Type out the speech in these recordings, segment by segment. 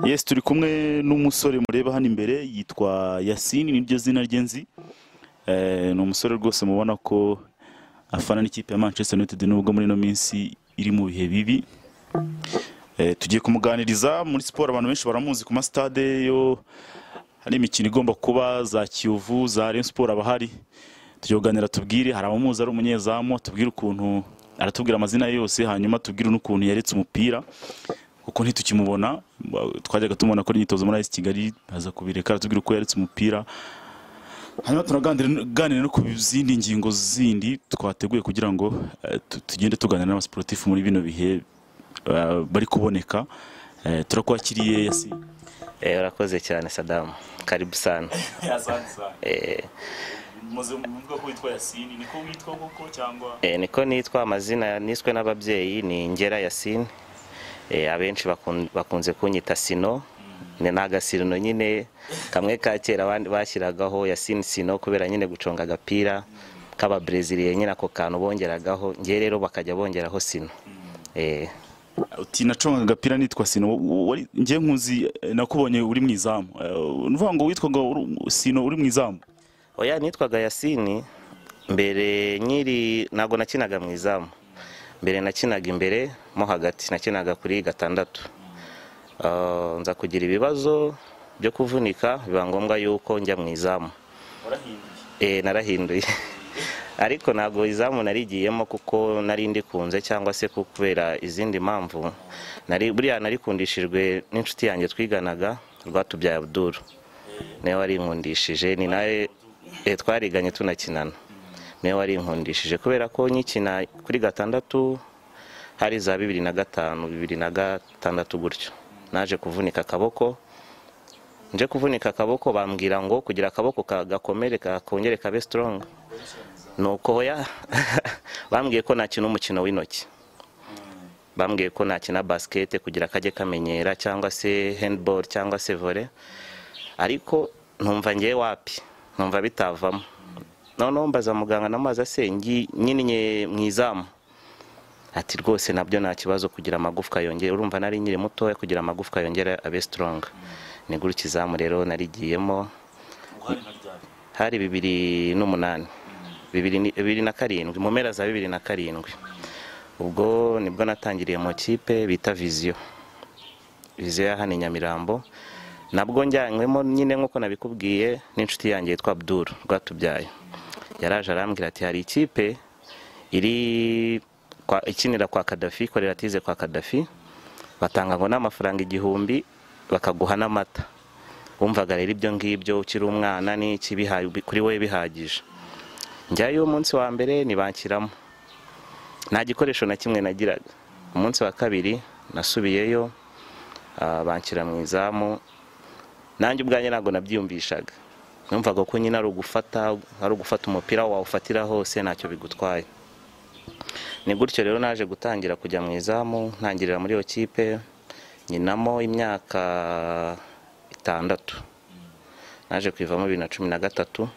yes turi kumwe n'umusore mureba hano imbere yitwa yasini niryo zina rye nzi Eh, ni umusore rwose mubona ko afana n'ikipe ya manchester united nubwo muri ino minsi iri mu bihe bibi Eh, tugiye kumuganiriza muri siporo abantu benshi baramuzi ku masitade yo hari imikino igomba kuba za kiyovu za rayon siporo abahari tugiye kuganira tubwire hari abamuzi ari umunyezamu tubwire ukuntu aratubwira amazina ye yose hanyuma tubwire n'ukuntu yaretse umupira kuko ntitukimubona twajyaga tumubona akora imyitozo muri ayisi kigali aza kubireka aratubwira uko yaretse umupira hanyuma turaganira no ku zindi ngingo zindi twateguye kugira ngo eh, tu- tugende tuganira n'abasiporutifu muri bino bihe eh, bari kuboneka Eh, turakwakiriye yasi Eh, urakoze cyane sadamu karibu sana Eh, muze mvuga ko witwa yasini niko witwa koko cyangwa eh, niko nitwa amazina niswe n'ababyeyi ni ngera yasine Eh, abenshi bakun- bakunze kunyita sino ni n'agasino nyine kamwe ka kera abandi bashyiragaho yasine sino kubera nyine guconga agapira k'ababreziliye nyine ako kantu bongeragaho ngewe rero bakajya bongeraho sino Eh, uti naconga agapira nitwa sino wo- wo- wari ngiye nkuzi eh, nakubonye uri mu izamu Eh, nuvuga ngo witwaga uri- sino uri mu izamu oya nitwaga yasini mbere nkiri ntabwo nakinaga mu izamu mbere nakinaga imbere mo hagati nakinaga kuri gatandatu Ah, nza kugira ibibazo byo kuvunika biba ngombwa yuko njya mu izamu Eh, narahinduye ariko ntabwo izamu narigiyemo kuko nari ndikunze cyangwa se ku- kubera izindi mpamvu Nari- buriya narikundishijwe n'inshuti yanjye twiganaga rwatubyaye abuduru niwe warinkundishije ni nawe eh, twariganye tunakinana niwe warinkundishije kubera ko nkikina kuri gatandatu hari za bibiri na gatanu bibiri na gatandatu gutyo naje kuvunika akaboko nje kuvunika akaboko bambwira ngo kugira akaboko ka- gakomere kakongere kabe strong nuko ya bambwiye ko nakina umukino w'intoki bambwiye ko nakina basikete kugira kajye kamenyera cyangwa se handball cyangwa se volley ariko ntumva ngiye wapi ntumva bitavamo noneho mbaza muganga n'amazi asengi nyine nye mu izamu ati rwose nabyo nta kibazo kugira amagufwa yongere urumva nari nkiri mutoya kugira amagufwa yongere abe strong ni gutya izamu rero narigiyemo hari bibiri n'umunani bibiri ni- bibiri na karindwi mu mpera za bibiri na karindwi ubwo nibwo natangiriye mu kipe bita viziyo viziyo ya hano i nyamirambo nabwo njyanywemo nyine nk'uko nabikubwiye n'inshuti yanjye yitwa abdul rwatubyaye yaraje arambwira ati hari ikipe iri kwa- ikinira kwa kadafi koreratize kwa kadafi batanga ngo n'amafaranga igihumbi bakaguha n'amata wumvaga rero ibyo ngibyo ukiri umwana n'iki biha- kuri wowe bihagije njyayo umunsi wa mbere nibankiramo nta gikoresho na kimwe nagiraga umunsi wa kabiri nasubiyeyo ah, banshyira mu izamu nanjye ubwanjye ntabwo nabyiyumvishaga numvaga ko nyine ari ugufata ari ugufata umupira wawufatira hose ntacyo bigutwaye ni gutyo rero naje gutangira kujya mu izamu ntangirira muri iyo kipe nyinamo imyaka itandatu naje kwivamo bibiri na cumi na gatatu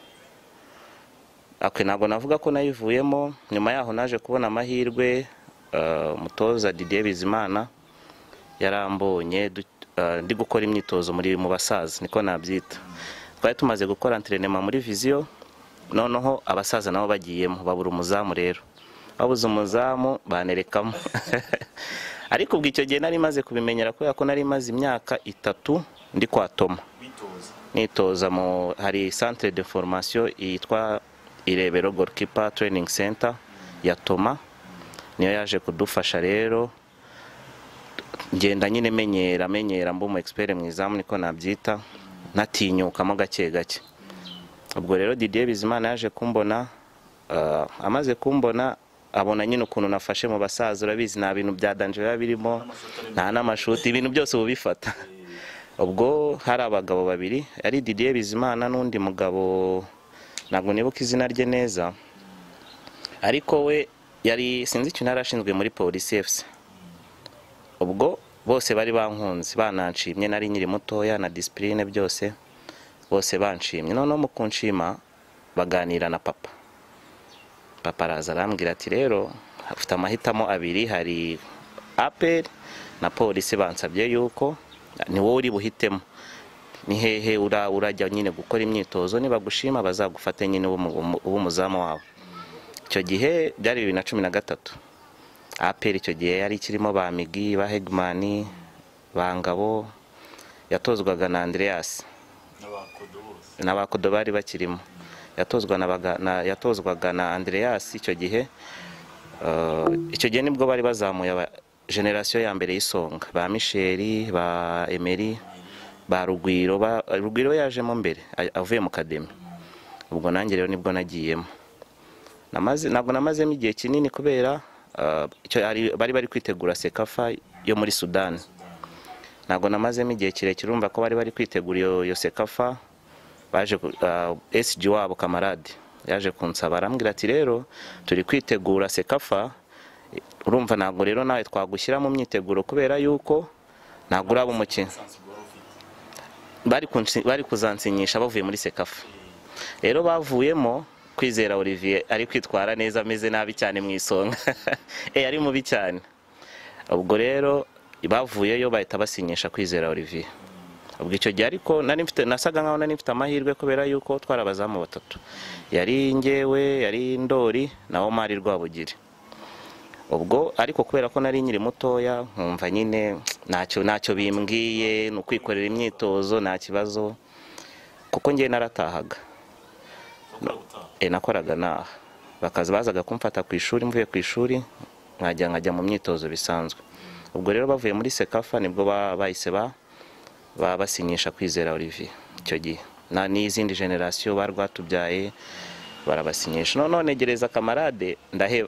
Akwe ntabwo navuga ko nayivuyemo nyuma yaho naje kubona amahirwe eh, umutoza Didier Bizimana yarambonye du- eh, ndi gukora imyitozo muri mu basaza niko nabyita twari tumaze gukora entrenema muri viziyo noneho abasaza nabo bagiyemo babura umuzamu rero babuze umuzamu banerekamo ariko ubwo icyo gihe nari maze kubimenyera kubera ko nari maze imyaka itatu ndi kwa Toma nitoza mu hari centre de formation yitwa irebero goalkeeper training center ya toma niyo yaje kudufasha rero ngenda nyine menyera menyera mba umu expert mu izamu niko nabyita natinyukamo gake gake ubwo rero Didier Bizimana yaje kumbona ah, amaze kumbona abona nyine ukuntu nafashe mu basaza urabizi nta bintu bya danger biba birimo nta n'amashuti ibintu byose uba ubifata ubwo hari abagabo babiri ari Didier Bizimana n'undi mugabo ntabwo nibuka izina rye neza ariko we yari sinzi ikintu yari ashinzwe muri polisi FC ubwo bose bari bankunze bananshimye nari nkiri mutoya na disipurine byose bose banshimye noneho mu kunshima baganira na papa papa araza arambwira ati rero afite amahitamo abiri hari aperi na polisi bansabye yuko ni wowe uri buhitemo ni hehe ura- urajya nyine gukora imyitozo nibagushima bazagufate nyine ube umu- ube umuzamu wawe icyo gihe byari bibiri na cumi na gatatu aperi icyo gihe yari ikirimo ba migi ba hegimani ba ngabo yatozwaga na andreas n'abakodo bari bakirimo yatozwa na baga- na- yatozwaga na andreas icyo gihe Eh, icyo gihe nibwo bari bazamuye aba generasiyo ya mbere y'isonga ba misheri ba emeri ba rugwiro ba- rugwiro yajemo mbere a- avuye mu kademi ubwo nanjye rero nibwo nagiyemo Namaze- ntabwo namazemo igihe kinini kubera eh, icyo ari- bari bari kwitegura sekafa yo muri sudani ntabwo namazemo igihe kirekire urumva ko bari bari kwitegura iyo- iyo sekafa baje ku- ah, SG wabo kamarade yaje kunsaba arambwira ati rero turi kwitegura sekafa urumva ntabwo rero nawe twagushyira mu myiteguro kubera yuko ntabwo uraba umukino bari kunsi- bari kuzansinyisha bavuye muri sekafa rero bavuyemo kwizera olivier ari kwitwara neza ameze nabi cyane mu isonga Eh, ari mubi cyane ubwo rero bavuyeyo bahita basinyisha kwizera olivier ubwo icyo gihe ariko nari mfite nasaga nkaho nari mfite amahirwe kubera yuko twari abazamu batatu yari ngewe yari ndori na omari rwabugiri ubwo ariko kubera ko nari nkiri mutoya nkumva nyine ntacyo ntacyo bimbwiye ni ukwikorera imyitozo nta kibazo kuko ngewe naratahaga Eh, nakoraga naha bakaza bazaga kumfata ku ishuri mvuye ku ishuri nkajya nkajya mu myitozo bisanzwe ubwo rero bavuye muri sekafa nibwo ba- bahise ba baba basinyisha kwizera olivier icyo gihe Na- n'izindi generasiyo ba rwatubyaye barabasinyisha none negereza kamarade ndaheba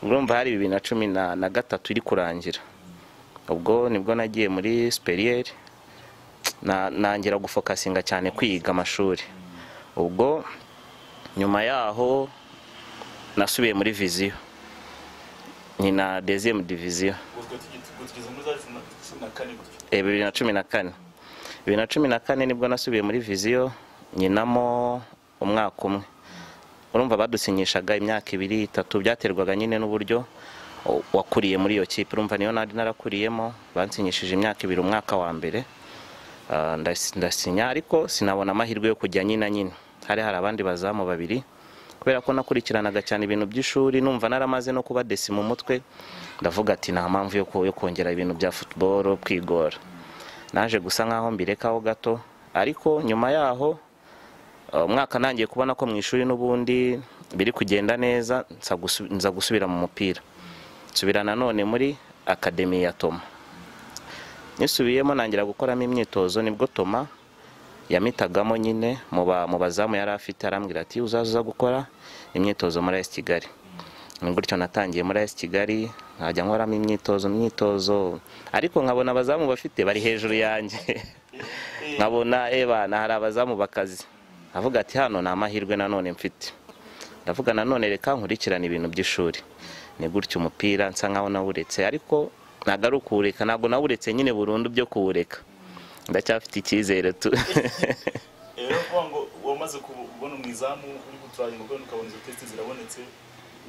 urumva hari bibiri na cumi na na gatatu iri kurangira ubwo nibwo nagiye muri superieri na- nangira gufokasinga cyane kwiga amashuri ubwo nyuma yaho nasubiye muri viziyo ni na deziyemu diviziyo Eh, bibiri na cumi na kane bibiri na cumi na kane nibwo nasubiye muri viziyo nyinamo umwaka umwe urumva badusinyishaga imyaka ibiri itatu byaterwaga nyine n'uburyo o- wakuriye muri iyo kipe urumva niyo nari narakuriyemo bansinyishije imyaka ibiri umwaka wa mbere Ah, ndasi- ndasinya ariko sinabona amahirwe yo kujya nyina nyine hari hari abandi bazamu babiri kubera ko nakurikiranaga cyane ibintu by'ishuri numva naramaze no kuba desi mu mutwe ndavuga ati nta mpamvu yo ko- yo kongera ibintu bya futuboro kwigora naje gusa nkaho mbirekaho gato ariko nyuma yaho Uh, umwaka nangiye kubona ko mu ishuri n'ubundi biri kugenda neza nza gusu- nza gusubira mu mupira nsubira nanone muri akademi ya toma nisubiyemo nangira gukoramo imyitozo nibwo toma yamitagamo nyine mu ba- mu bazamu yari afite arambwira ati uzaza uza gukora imyitozo muri esi kigali ni gutyo natangiye muri esi kigali nkajya nkoramo imyitozo imyitozo ariko nkabona abazamu bafite bari hejuru yanjye nkabona ebana hari abazamu bakazi avuga ati hano ni amahirwe nanone mfite ndavuga nanone reka nkurikirane ibintu by'ishuri ni gutyo umupira nsa nkaho nawuretse ariko ntabwo ari ukuwureka ntabwo nawuretse nyine burundu byo kuwureka ndacyafite icyizere tu rero kuvuga ngo wamaze kubona umuzamu uri guturanye ngo ukabona izo testi zirabonetse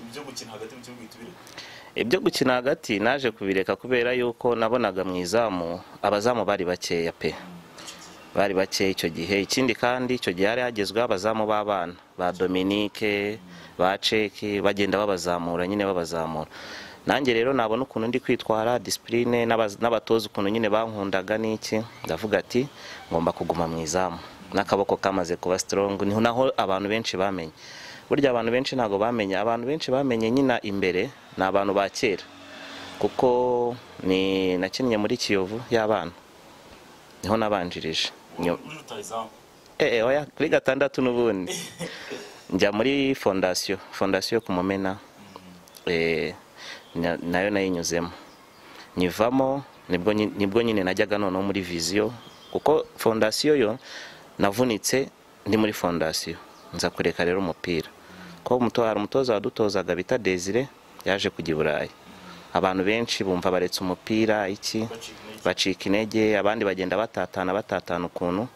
ibyo gukina hagati mu kibuga uhita ubireka ibyo gukina hagati naje kubireka kubera yuko nabonaga mu izamu abazamu bari bakeya pe bari bakeya icyo gihe ikindi kandi icyo gihe hari hagezweho abazamu b'abana ba dominike ba ceki bagenda babazamura nyine babazamura nanjye rero nabona ukuntu ndi kwitwara disipurine n'abaz- n'abatoza ukuntu nyine bankundaga n'iki ndavuga ati ngomba kuguma mu izamu n'akaboko kamaze kuba sitorongo niho naho abantu benshi bamenye burya abantu benshi ntabwo bamenye abantu benshi bamenye nyina imbere ni abantu ba kera kuko ni nakinnye muri kiyovu y'abana niho nabanjirije Nyuma- uri rutaha izamu Eh, eh, oya kuri gatandatu n'ubundi njya muri fondasiyo fondasiyo ku mumena eh, na- nayo nayinyuzemo nyivamo nibwo nyi- nibwo nyine najyaga noneho muri viziyo kuko fondasiyo yo navunitse ndi muri fondasiyo nza kureka rero umupira ko umuto- hari umutoza wadutozaga bita desire yaje kujya i burayi abantu benshi bumva baretse umupira iki bacika intege bacika intege abandi bagenda batatana batatana ukuntu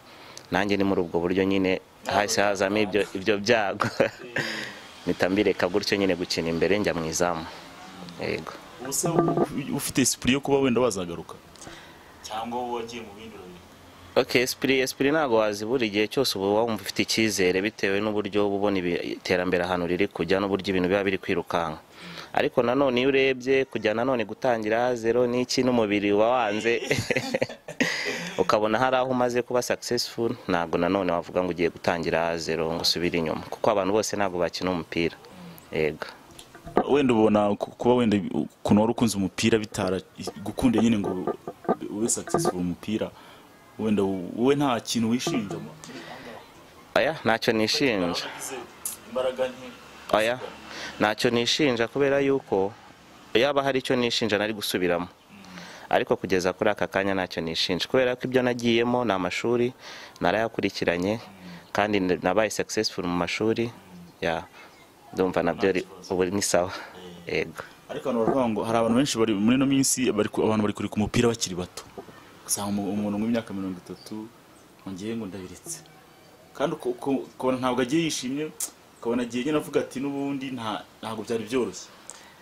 nanjye ni muri ubwo buryo nyine hahise hazamo ibyo ibyo byago mpita mbireka gutyo nyine gukina imbere njya mu izamu yego ubu se ufite sipuri yo kuba wenda wazagaruka cyangwa wowe wagiye mu bindi urabiri ok esipiri esipiri ntabwo wazibura igihe cyose uba wumva ufite icyizere bitewe n'uburyo uba ubona ibi- iterambere ahantu riri kujya n'uburyo ibintu biba biri kwirukanka ariko nanone iyo urebye kujya nanone gutangira zero n'iki n'umubiri uba wanze ukabona hari aho umaze kuba successful ntabwo nanone wavuga ngo ugiye gutangira zero ngo usubire inyuma kuko abantu bose ntabwo bakina umupira yego wenda ubona ku- kuba wenda ukuntu wari ukunze umupira bitara gukunde nyine ngo ube successful umupira wenda wowe nta kintu wishinja mo. aya ntacyo nishinja Wagize imbaraga nke oya ntacyo nishinja kubera yuko yaba hari icyo nishinja nari gusubiramo ariko kugeza kuri aka kanya ntacyo nishinja kubera ko ibyo nagiyemo ni amashuri narayakurikiranye kandi n- nabaye successful mu mashuri ya ndumva nabyo ari- ubu ni sawa yego ariko abantu baravuga ngo hari abantu benshi bari muri ino minsi bari ku- abantu bari kureka umupira bakiri bato usanga umu- umuntu w'imyaka mirongo itatu ngiye ngo ndabiretse kandi uko- uko- ukabona ntabwo agiye yishimye ukabona agiye nyine avuga ati n'ubundi nta- ntabwo byari byoroshye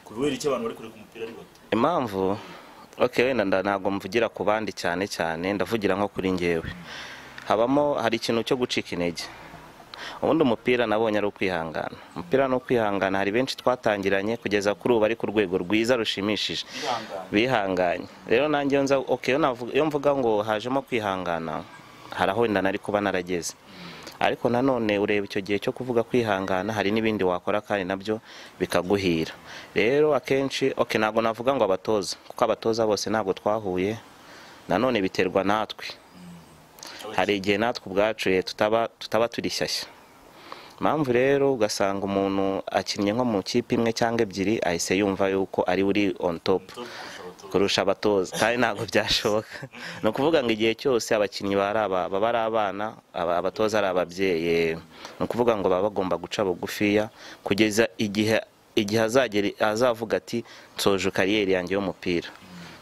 kubera iki abantu bari kureka umupira ari bato impamvu ok wenda nda- ntabwo mvugira ku bandi cyane cyane ndavugira nko kuri ngewe habamo hari ikintu cyo gucika intege ubundi umupira nabonye ari ukwihangana umupira ni ukwihangana hari benshi twatangiranye kugeza kuri ubu ari ku rwego rwiza rushimishije bihanganye rero nanjye iyo nza ok iyo navuga- iyo mvuga ngo hajemo kwihangana hari aho wenda nari kuba narageze ariko nanone ureba icyo gihe cyo kuvuga kwihangana hari n'ibindi wakora kandi nabyo bikaguhira rero akenshi ok ntabwo navuga ngo abatoza kuko abatoza bose ntabwo twahuye nanone biterwa natwe hari igihe natwe ubwacu eh, tutaba tutaba turi shyashya impamvu rero ugasanga umuntu akinnye nko mu kipe imwe cyangwa ebyiri ahise yumva yuko ari uri on top kurusha abatoza kandi ntabwo byashoboka ni ukuvuga ngo igihe cyose abakinnyi bari aba- baba ari abana aba- abatoza ari ababyeyi ni ukuvuga ngo baba bagomba guca bugufiya kugeza igihe igihe azagera azavuga ati nsoje kariyeri yanjye y'umupira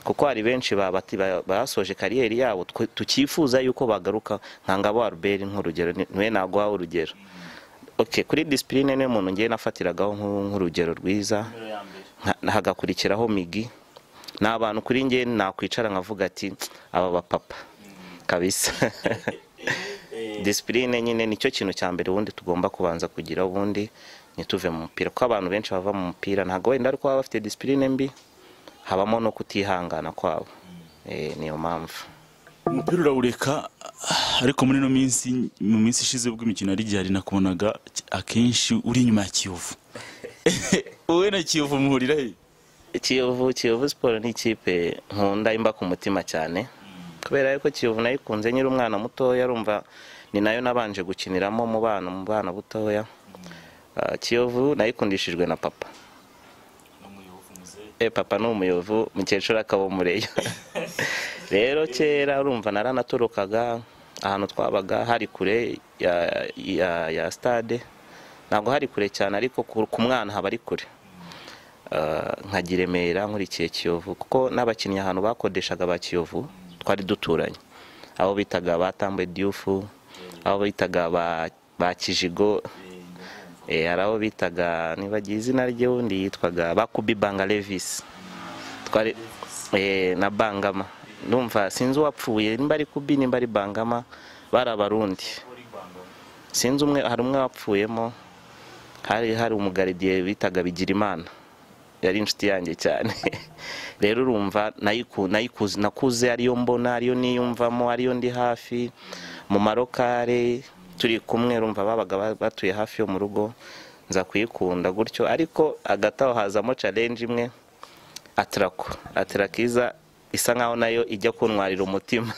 kuko hari benshi ba- bati- ba- basoje kariyeri yabo twe- tukifuza yuko bagaruka nka ngabo wa ruberi nk'urugero ni- niwe naguha urugero ok kuri disipurine niyo muntu ngiye nafatiragaho nk'u- nk'urugero rwiza nka- hagakurikiraho migi ni abantu kuri nge nakwicara nkavuga ati aba bapapa kabisa disipurine nyine nicyo kintu cya mbere ubundi tugomba kubanza kugira ubundi ntituve mu mupira kuko abantu benshi bava mu mupira ntabwo wenda ariko baba bafite disipurine mbi habamo no kutihangana kwabo Eh, niyo mpamvu umupira urawureka ariko muri ino minsi mu minsi ishize ubwo imikino yari igihari nakubonaga ki- akenshi uri inyuma ya kiyovu wowe na kiyovu muhurira he kiyovu kiyovu siporo ni ikipe nkunda imba ku mutima cyane kubera yuko kiyovu nayikunze nyiri umwana mutoya arumva ni nayo nabanje gukiniramo mu bana mu bana butoya Ah, kiyovu nayikundishijwe na papa e papa ni umuyovu mukecuru akaba umureyo rero kera urumva naranatorokaga ahantu twabaga hari kure ya, ya, ya stade ntabwo hari kure cyane ariko ku ku mwana haba ari kure Ah, nkajya i Remera nkurikiye Kiyovu kuko n'abakinnyi ahantu bakodeshaga ba Kiyovu twari duturanye abo bitaga ba Tambwe Diouf abo bitaga ba ba Kijigo eh, hari abo bitaga nibagiye izina rye wundi yitwaga ba Kubi Banga Levis twari eh, na Bangama ndumva sinzi uwapfuye nimba ari Kubi nimba ari Bangama bari abarundi sinzi umwe hari umwe wapfuyemo hari hari umugaridiye bitaga Bigirimana yari inshuti yanjye cyane rero urumva nayiku- nayikuzi nakuze ariyo mbona ariyo niyumvamo ariyo ndi hafi mu marokare turi kumwe rumva babaga ba- batuye hafi yo mu rugo nza kuyikunda gutyo ariko hagati aho hazamo challenge imwe atarako atarakiza isa nkaho nayo ijya kuntwarira umutima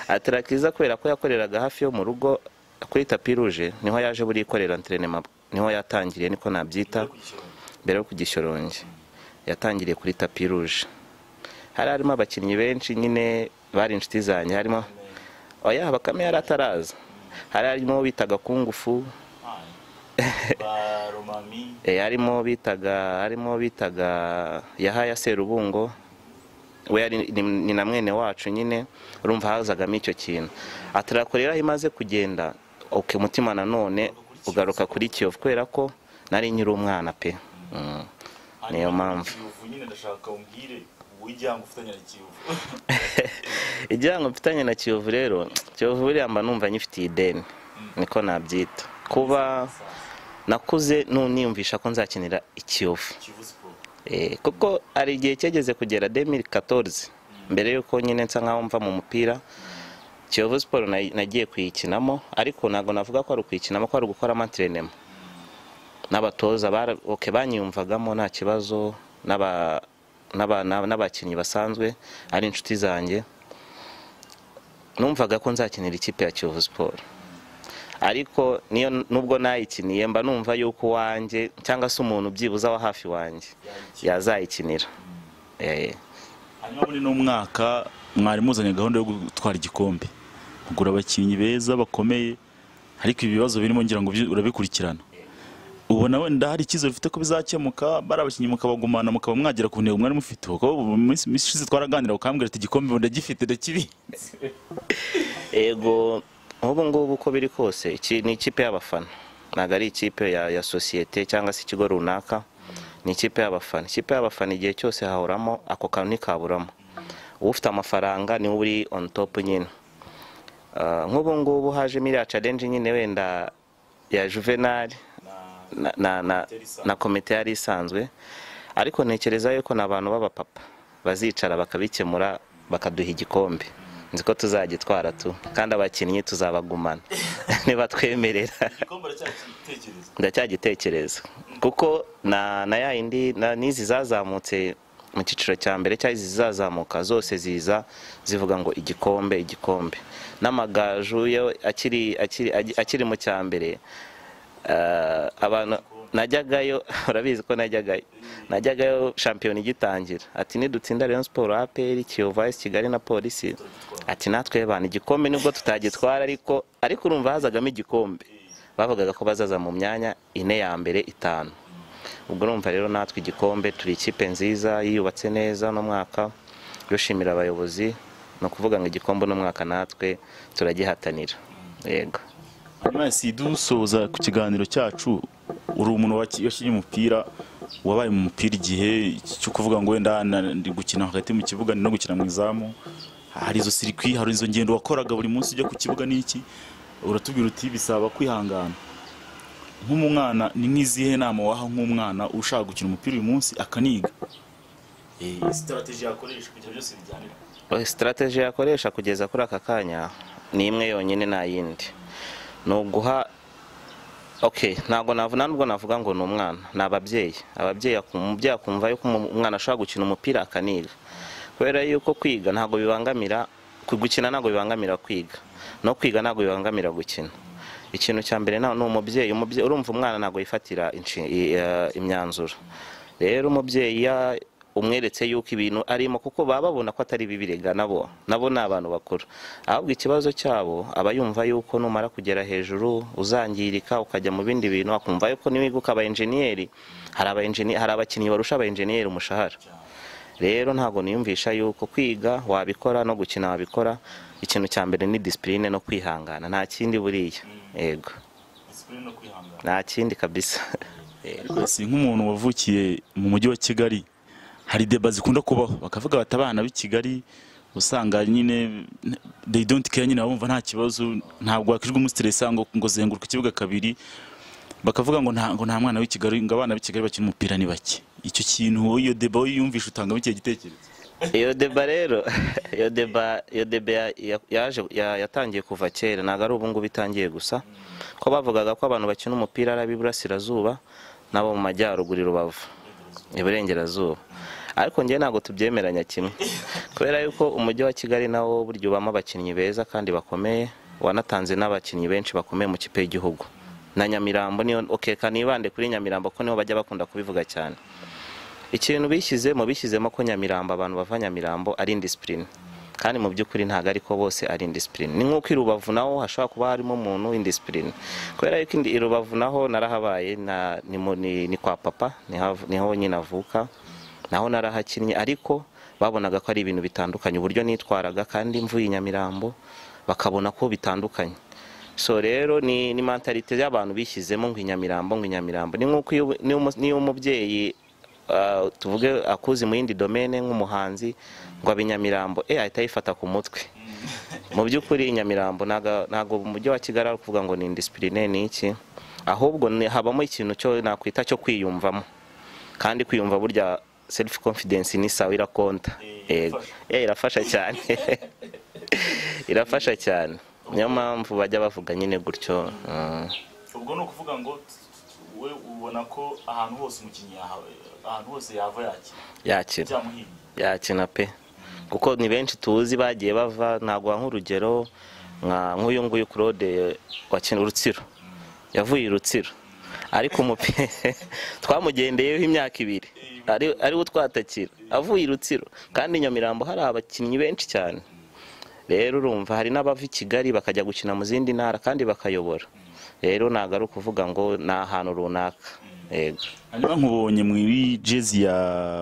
atarakiza kubera ko yakoreraga hafi yo mu rugo kuri tapi ruje niho yaje buri ikorera enterinema niho yatangiriye niko nabyita mbere yo ku gishyoronge yatangiriye kuri tapi ruje hari harimo abakinnyi benshi nyine bari inshuti zanjye harimo oya bakame yari ataraza hari harimo uwo bitaga kungufu Eh, harimo bitaga harimo bitaga yahaya serubungo we yari ni- ni na mwene wacu nyine urumva hazagamo icyo kintu atarakorera aho imaze kugenda ok umutima nanone ugaruka kuri kiyovu kubera ko nari nyiri umwana pe Mm. niyo mpamvu kiyovu nyine ndashaka umbwire w'ijyanga ufatanya na kiyovu igihango mfitanye na kiyovu rero kiyovu buriya mba numva nyifitiye ideni niko nabyita kuba nakuze nuniyumvisha ko nzakinira ikiyovu kiyovu siporo Eh, kuko hari igihe cyageze kugera 2014 mbere y'uko nyine nsa nkaho mva mu mupira kiyovu siporo nayi- nagiye kuyikinamo ariko ntabwo navuga ko ari ukuyikinamo ko ari gukora amaterenema n'abatoza bara- ok, banyiyumvagamo nta kibazo n'aba- n'aba- n'aba- n'abakinnyi basanzwe ari inshuti zanjye numvaga ko nzakinira ikipe ya kiyovu siporo ariko niyo nubwo nayikiniye mba numva yuko uwanjye cyangwa se umuntu byibuze wa hafi wanjye yazayikinira Eh, hanyuma muri uno mwaka mwari muzanye gahunda yo gutwara igikombe kugura abakinnyi beza bakomeye ariko ibi bibazo birimo ngira ngo byi- urabikurikirana ubona wenda hari icyizere ufite ko bizakemuka bari abakinnyi mukabagumana mukaba mwagera ku ntego mwari mufite kuko mu minsi minsi ishize twaraganira ukambwira ati igikombe ubu ndagifite ndakibi ego nk'ubu ngubu uko biri kose iki ni ikipe y'abafana ntabwo ari ikipe ya, ya sosiyete cyangwa se ikigo runaka ni ikipe y'abafana ikipe y'abafana igihe cyose hahoramo ako kantu ntikaburamo ufite amafaranga niwe uri on top nyine Ah, nk'ubu ngubu haje iriya challenge nyine wenda ya juvenal na, na, na, na komite yari isanzwe ariko ntekereza yuko ni abantu b'abapapa bazicara bakabikemura bakaduha igikombe nzi ko tuzagitwara tu kandi abakinnyi tuzabagumana nibatwemerera igikombe aracyagitekereza ndacyagitekereza kuko na na ya yindi na- n'izi zazamutse mu cyiciro cya mbere cyangwa izi zizazamuka zose ziza zivuga ngo igikombe igikombe n'amagaju yo akiri akiri akiri mu cya mbere eh, abantu najyagayo urabizi ko najyagayo najyagayo shampiyona igitangira ati nidutsinda Rayon Sport APR Kiyovu AS Kigali na Polisi ati natwe bana igikombe nubwo tutagitwara ariko ariko urumva hazagamo igikombe bavugaga ko bazaza mu myanya ine ya mbere itanu ubwo urumva rero natwe igikombe turi ikipe nziza yiyubatse neza uno mwaka dushimira abayobozi ni ukuvuga ngo igikombe uno mwaka natwe turagihatanira yego hanyuma si dusoza ku kiganiro cyacu uri umuntu waki- wakinnye umupira wabaye mu mupira igihe cyo kuvuga ngo wenda na- ndi gukina hagati mu kibuga ndi no gukina mu izamu hari izo sirikwi hari izo ngendo wakoraga buri munsi ujya ku kibuga n'iki uratubwira uti bisaba kwihangana nk'umwana ni nk'izihe nama waha nk'umwana ushaka gukina umupira uyu munsi akaniga sitarateji yakoresha kugira byose bijyanira sitarateji yakoresha kugeza kuri aka kanya ni imwe yonyine nta yindi ni uguha ok ntabwo navuga nubwo navuga ngo ni umwana ni ababyeyi ababyeyi akum- umubyeyi akumva yuko umu- umwana ashobora gukina umupira akaniga kubera yuko kwiga ntabwo bibangamira ku- gukina ntabwo bibangamira kwiga no kwiga ntabwo bibangamira gukina ikintu cya mbere na- ni umubyeyi umubyeyi urumva umwana ntabwo yifatira inshi- i- eh, imyanzuro rero umubyeyi ya- umweretse yuko ibintu arimo kuko baba babona ko atari bibirega nabo nabo ni abantu bakuru ahubwo ikibazo cyabo aba yumva yuko numara kugera hejuru uzangirika ukajya mu bindi bintu akumva yuko niwiga ukaba enjeniyeri hari aba enjeni- hari abakinnyi barusha aba enjeniyeri umushahara rero ntabwo niyumvisha yuko kwiga wabikora no gukina wabikora ikintu cya mbere ni disipurine no kwihangana nta kindi buriya yego disipurine no kwihangana nta kindi kabisa si nk'umuntu wavukiye mu mujyi wa kigali hari deba zikunda kubaho bakavuga bati abana b'i kigali usanga nyine they don't care nyine bumva nta kibazo ntabwo wakijwe umusitiresi ngo ngo zenguruke ikibuga kabiri bakavuga ngo nta ngo nta mwana w'i kigali ngo abana b'i kigali bakina umupira ni bake icyo kintu wowe iyo deba wowe yumvisha utangamo ikihe gitekerezo iyo deba rero iyo deba iyo deba ya- ya- yaje ya- yatangiye kuva kera ntabwo ari ubu ngubu itangiye gusa ko bavugaga ko abantu bakina umupira ari ab'iburasirazuba n'abo mu majyaruguru i rubavu iburengerazuba ariko njye ntabwo tubyemeranya kimwe kubera yuko umujyi wa kigali nawo burya ubamo abakinnyi beza kandi bakomeye wanatanze n'abakinnyi benshi bakomeye mu kipe y'igihugu na nyamirambo niyo okeka nibande kuri nyamirambo ko niho bajya bakunda kubivuga cyane ikintu bishyizemo bishyizemo ko nyamirambo abantu bava nyamirambo ari indisipurine kandi mu by'ukuri ntabwo ariko bose ari indisipurine ni nk'uko i rubavu naho hashobora kuba harimo umuntu w'indisipurine kubera yuko indi- i rubavu naho narahabaye na- ni mu- ni- ni kwa papa niho- niho nyine avuka naho narahakinnye ariko babonaga ko ari ibintu bitandukanye uburyo nitwaraga kandi mvuye i nyamirambo bakabona ko bitandukanye so rero ni ni mentalite y'abantu bishyizemo ngo i nyamirambo ngo i nyamirambo ni nk'uko iyo- n'iyo umu- n'iyo umubyeyi ah, tuvuge akuzi mu yindi domene nk'umuhanzi ngo abe nyamirambo eh ahita yifata ku mutwe mu by'ukuri nyamirambo ntago ntago mu mujyi wa kigali ari ukuvuga ngo ni indisipurine ni iki ahubwo ni- habamo ikintu cyo nakwita cyo kwiyumvamo kandi kwiyumva burya self confidence ni sawa irakonta Yego. Eh, irafasha cyane irafasha cyane niyo mpamvu bajya bavuga nyine gutyo mm. ubwo ni ukuvuga ngo we ubona ko ahantu hose umukinnyi ahantu hose yava yakira yakira byamuhinnye yakina pe kuko ni benshi tuzi bagiye bava ntabwo nk'urugero nka nk'uyu nguyu claude wakina urutsiro yavuye i rutsiro ariko umupira twamugendeyeho imyaka ibiri ari- ariwo twatakira avuye i rutsiro kandi i nyamirambo hari abakinnyi benshi cyane rero urumva hari n'abava i kigali bakajya gukina mu zindi ntara kandi bakayobora rero ntabwo ari ukuvuga ngo ni ahantu runaka yego hanyuma nkubonye muri jezi ya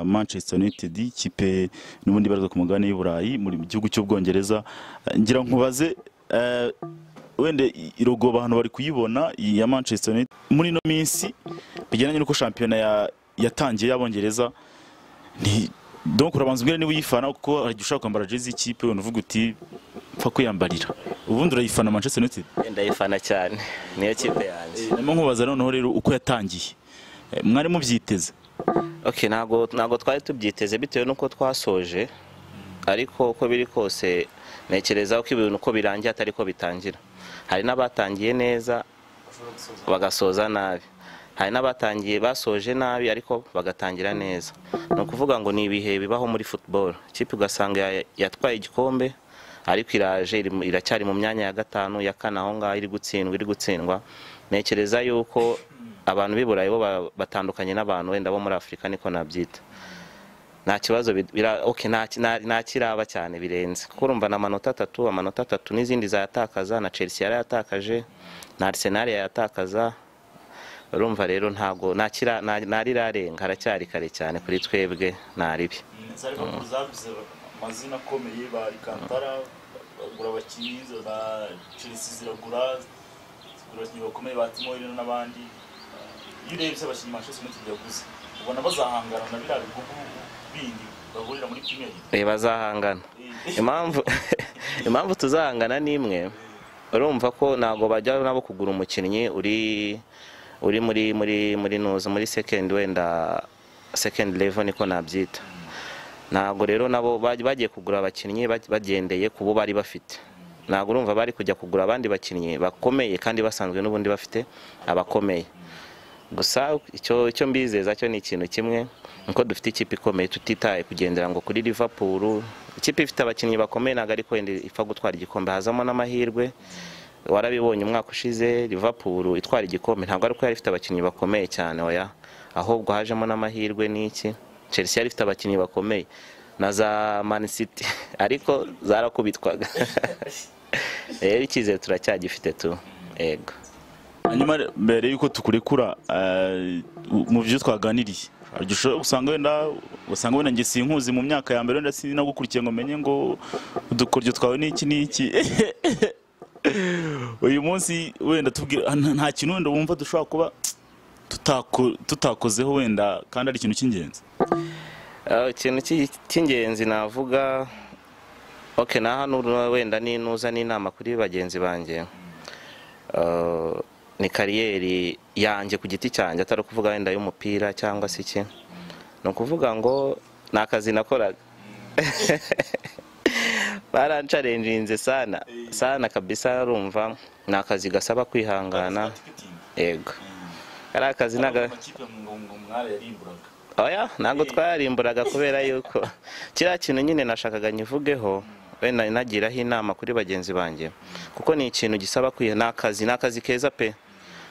manchester united ikipe n'ubundi ibarizwa ku mugabane y'uburayi muri- mu gihugu cy'ubwongereza Eh, ngira nkubaze eh, wenda irogo abantu bari kuyibona iyi ya manchester united muri ino minsi bijyanye n'uko shampiyona ya- yatangiye y'abongereza ni donc urabanza umbwira niba uyifana kuko hari igihe ushobora kwambara jezi y'ikipe wenda uvuga uti mpfa kwiyambarira ubundi urayifana manchester united ndayifana cyane niyo kipe yanjye ndimo nkubaza noneho rero uko yatangiye Eh, mwari mubyiteze okay ntabwo ntabwo twari tubyiteze bitewe n'uko twasoje ariko uko biri kose ntekereza ko ibintu uko birangiye atari ko bitangira hari n'abatangiye neza bagasoza nabi hari n'abatangiye basoje nabi ariko bagatangira neza ni ukuvuga ngo ni ibihe bibaho muri football ikipe ugasanga ya- yatwaye igikombe ariko iraje iri mu- iracyari mu myanya ya gatanu ya kane aho ngaho iri gutsindwa iri gutsindwa ntekereza yuko abantu b'i burayi bo ba- batandukanye n'abantu wenda bo muri afurika niko nabyita nta kibazo bi- bira- okay, nta ki- nta- nta kiraba cyane birenze kuko urumva na amanota atatu amanota atatu n'izindi zayatakaza na chelsea yarayatakaje na arsenal yayatakaza urumva rero ntabwo nta kira- nta- nta rirarenga haracyari kare cyane kuri twebwe nta ribi za liverpool zavuze amazina akomeye ba rikantara bagura abakinnyi za chelsea ziragura zigura abakinnyi bakomeye ba timo werner n'abandi iyo urebye abakinnyi manchester united yaguze ubona bazahangana na biriya bihugu bindi bahurira muri premier League. Eh, bazahangana Eh, impamvu impamvu tuzahangana n'imwe urumva ko ntabwo bajya nabo kugura umukinnyi uri uri muri muri muri nuza muri second wenda second level niko nabyita ntabwo rero nabo baj- bagiye kugura abakinnyi baj- bagendeye ku bo bari bafite ntabwo urumva bari kujya kugura abandi bakinnyi bakomeye kandi basanzwe n'ubundi bafite abakomeye gusa icyo icyo mbizeza cyo ni ikintu kimwe nuko dufite ikipe ikomeye tutitaye kugendera ngo kuri Liverpool ikipe ifite abakinnyi bakomeye ntabwo ariko wenda ipfa gutwara igikombe hazamo n'amahirwe warabibonye umwaka ushize Liverpool itwara igikombe ntabwo ari uko yari ifite abakinnyi bakomeye cyane oya ahubwo hajemo n'amahirwe n'iki Chelsea yari ifite abakinnyi bakomeye na za Man City ariko zarakubitwaga rero icyizere turacyagifite tu yego hanyuma mbere y'uko tukurekura eh, mu byo twaganiriye hari igihe ushobora usanga wenda usanga wenda njye sinkuzi mu myaka ya mbere wenda sinagukurikiye ngo menye ngo udukoryo twawe ni iki ni iki uyu munsi wenda tubwira nta- nta kintu wenda wumva dushobora kuba tutako- tutakozeho wenda kandi ari ikintu cy'ingenzi Ah, ikintu cy'i- cy'ingenzi navuga okay na hano uru- wenda ni nuza n'inama kuri bagenzi banjye Ah, ni kariyeri yanjye ku giti cyanjye atari ukuvuga wenda y'umupira cyangwa se iki ni ukuvuga ngo ni akazi nakoraga barancarenjinze sana sana kabisa rumva ni akazi gasaba kwihangana yego ari akazi naga oya ntabwo twarimburaga kubera yuko kiriya kintu nyine nashakaga nyivugeho wenda nagiraho inama kuri bagenzi banjye kuko ni ikintu gisaba kwiha ni akazi ni akazi keza pe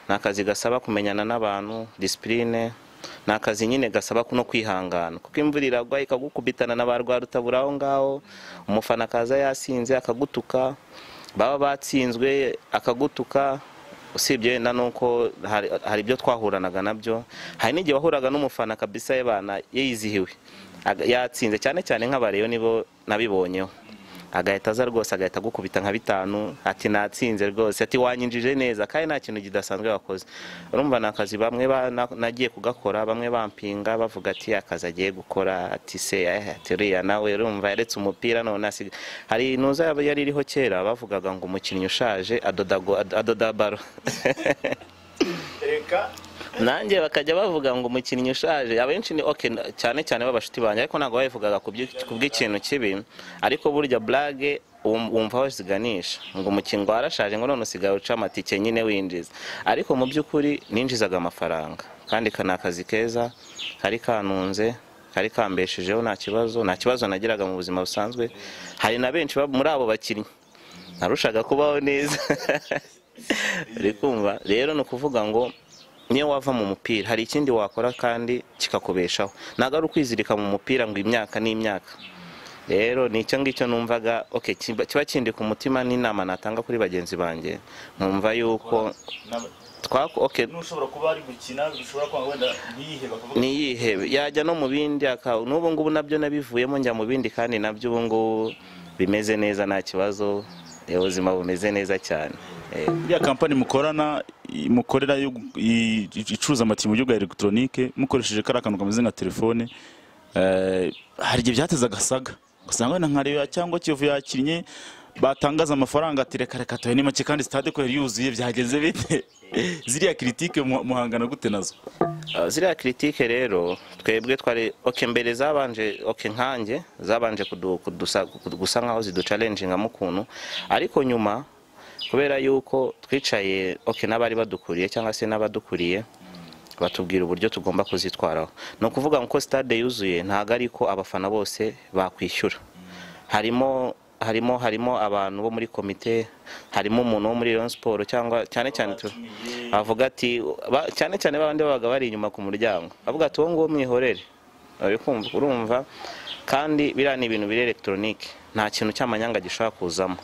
ni akazi gasaba kumenyana n'abantu disipurine ni akazi nyine gasaba no kwihangana kuko imvura iragwa ikagukubitana na ba rwarutabura aho ngaho umufana akaza yasinze akagutuka baba batsinzwe akagutuka usibye wenda nuko hari hari ibyo twahuranaga nabyo hari n'igihe wahuraga n'umufana kabisa y'abana yizihiwe aga- yatsinze cyane cyane nk'abareyo nibo nabibonyeho agahita aza rwose agahita agukubita nka bitanu ati natsinze rwose ati wanyinjije neza kandi nta kintu kidasanzwe wakoze urumva ni akazi bamwe ba- na- nagiye kugakora bamwe bampinga bavuga ati akazi agiye gukora ati se eh, ati uriya nawe urumva yaretse umupira none asiga hari intuza yaba yari iriho kera bavugaga ngo umukinnyi ushaje adoda go- ad- adoda baro reka nanjye bakajya bavuga ngo umukinnyi ushaje abenshi ni okay na- cyane cyane b'abashuti banjye ariko ntabwo babivugaga ku by'i- ku bw'ikintu kibi ariko burya burage wum- wumva aho ziganisha ngo umukinnyi ngo warashaje ngo none usigaye uca amatike nyine winjiza ariko mu by'ukuri ninjizaga amafaranga kandi ka ni akazi keza kari kanunze kari kambeshejeho nta kibazo nta kibazo nagiraga mu buzima busanzwe hari na benshi ba- muri abo bakinnyi narushaga kubaho neza uri kumva rero ni ukuvuga ngo niyo wava mu mupira hari ikindi wakora kandi kikakubeshaho ntabwo ari ukwizirika mu mupira ngo imyaka n'imyaka rero ni icyo ngicyo numvaga okay, kiba kiba kindika umutima n'inama natanga kuri bagenzi banjye nkumva yuko twako okay, n'ushobora kuba ari gukina bishobora kuba wenda ntiyihe bakavuga ntiyihebe yajya no mu bindi aka- n'ubu ngubu nabyo nabivuyemo njya mu bindi kandi nabyo ubu ngubu bimeze neza nta kibazo eh, ubuzima bumeze neza cyane Eh, iriya kampani mukorana i- mukorera yo gu- i- i- icuruza amatiyo mu buryo bwa elegitoronike mukoresheje kariya kantu kameze nka telefone eh, hari igihe byateza agasaga ugasanga wenda nka reyo cyangwa kiyovu yakinnye batangaza amafaranga ati reka reka tuhe ni make kandi sitade ko yari yuzuye byagenze bite ziriya kiritike mu- muhangana gute nazo ah, ziriya kiritike rero twebwe twari ok mbere zabanje ok nkanjye zabanje kudu- kudusa- kudu- gusa nkaho ziducalenjingamo ukuntu ariko nyuma kubera yuko twicaye ok n'abari badukuriye cyangwa se n'abadukuriye batubwira uburyo tugomba kuzitwaraho ni ukuvuga ngo uko stade yuzuye ntabwo ari ko abafana bose bakwishyura harimo harimo harimo abantu bo muri komite harimo umuntu wo muri Rayon Sport cyangwa cyane cyane tu- avuga ati ba- cyane cyane babandi babaga bari inyuma ku muryango avuga ati wowe nguwo mwihorere uri kumva urumva kandi biriya ni ibintu biri elegitoronike nta kintu cy'amanyanga gishobora kuzamo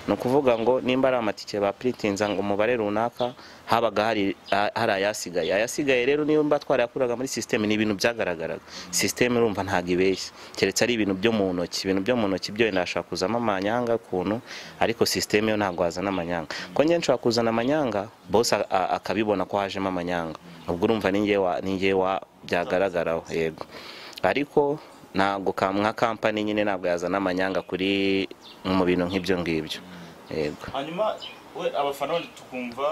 ni ukuvuga ngo nimba ari amatike bapuritinza ngo umubare runaka habaga hari ha- hari ayasigaye ayasigaye rero nimba twarayakuraga muri sisiteme ni ibintu byagaragaraga sisiteme urumva ntabwo ibeshya keretse ari ibintu byo mu ntoki ibintu byo mu ntoki byo wenda hashobora kuzamo amanyanga ukuntu ariko sisiteme yo ntabwo hazana amanyanga ko njye nshobora kuzana amanyanga bose a- a- akabibona ko hajemo amanyanga ubwo urumva ni njye wa- ni njye wa byagaragaraho yego ariko ntabwo ka- nka kampani nyine ntabwo yazana amanyanga kuri mu bintu nk'ibyo ngibyo yego hanyuma we abafana bandi tukumva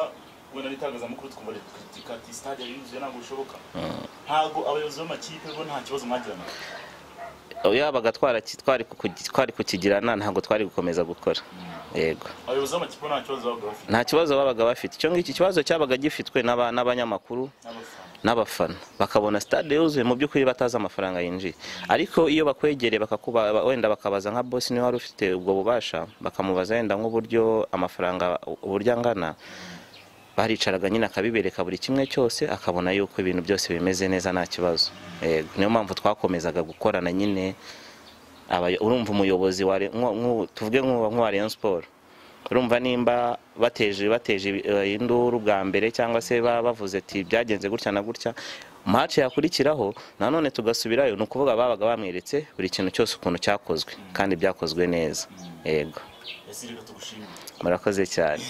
wenda n'itangazamakuru tukumva rikritika ati stade yarinjiye ntabwo bishoboka ntabwo abayobozi b'amakipe bo nta kibazo mwagirana yabaga twara- twari kukugi- twari kukigirana ntabwo twari gukomeza gukora yego abayobozi b'amakipe bo nta kibazo babaga bafite nta kibazo babaga bafite icyo ngicyo ikibazo cyabaga gifitwe n'aba- n'abanyamakuru n'abafana n'abafana bakabona stade yuzuye mu by'ukuri batazi amafaranga yinjiye ariko iyo bakwegereye bakakuba ba- wenda bakabaza nka bosi niba wari ufite ubwo bubasha bakamubaza wenda nk'uburyo amafaranga uburyo angana baricaraga nyine akabibereka buri kimwe cyose akabona yuko ibintu byose bimeze neza nta kibazo Yego, niyo mpamvu twakomezaga gukorana nyine abayo- urumva umuyobozi wa Re- nko- nko- tuvuge nk'uwa nk'uwa Rayon Sport urumva nimba bateje bateje ibi- eh, induru bwa mbere cyangwa se ba- bavuze ati byagenze gutya na gutya mace yakurikiraho nanone tugasubirayo ni ukuvuga babaga bamweretse buri kintu cyose ukuntu cyakozwe kandi byakozwe neza yego yasirika tugushimira murakoze cyane